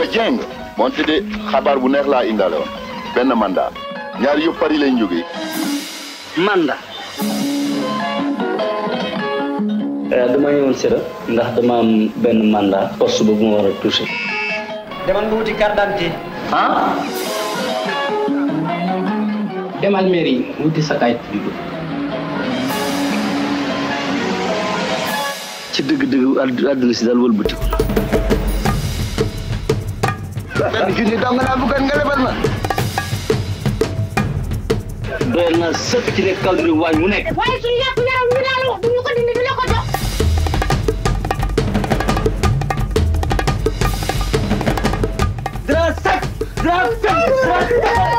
nga jeng moonte de xabaar bu neex laa indaale woon benn mandat ñaar yëpp Paris lañ jógee mandat dama ñëwoon sira ndax dama am benn mandat poste boobu ma war a touché demal nga wuti carte d'identité ah demal mairie wuti sa kayit juddu ci dëgg-dëgg àdd- àdduna si daal wëlbati ko benn junni dong laa bëggoon nga lebal ma doyal na sëkk ci nekk kaw dina waañ mu nekk waaye suñu yàpp yaram ñu daal wax duñu ko dindi di la ko jox dara sëkk dara sëkk dara sëkk